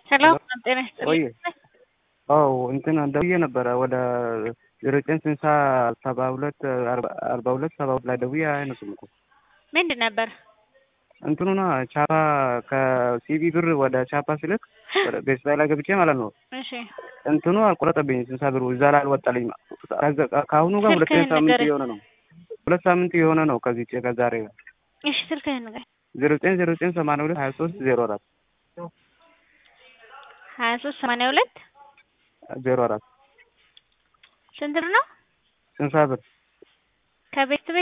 ሄሎ ጤና ወይ ይስጥልኝ። አዎ እንትን ደውዬ ነበረ ወደ ዜሮ ዘጠኝ ስልሳ ሰባ ሁለት አርባ ሁለት ሰባ ሁለት ላይ ደውዬ አይነሱም እኮ ምንድን ነበር? እንትኑ ና ቻፓ ከሲቢ ብር ወደ ቻፓ ስልክ ወደ ቤተሰብ ላይ ገብቼ ማለት ነው እሺ እንትኑ አልቆረጠብኝ ስልሳ ብሩ እዛ ላይ አልወጣልኝ። ከአሁኑ ጋር ሁለተኛ ስልክህን ሳምንት ንገረኝ። የሆነ ነው ሁለት ሳምንት የሆነ ነው ከዚህ ከዛሬ ጋር እሺ ስልክህን ንገረኝ። ዜሮ ዘጠኝ ዜሮ ዘጠኝ ሰማንያ ሁለት ሀያ ሶስት ዜሮ አራት ሀያ ሶስት ሰማንያ ሁለት ዜሮ አራት ስንት ብር ነው? ስልሳ ብር ከቤት ቤት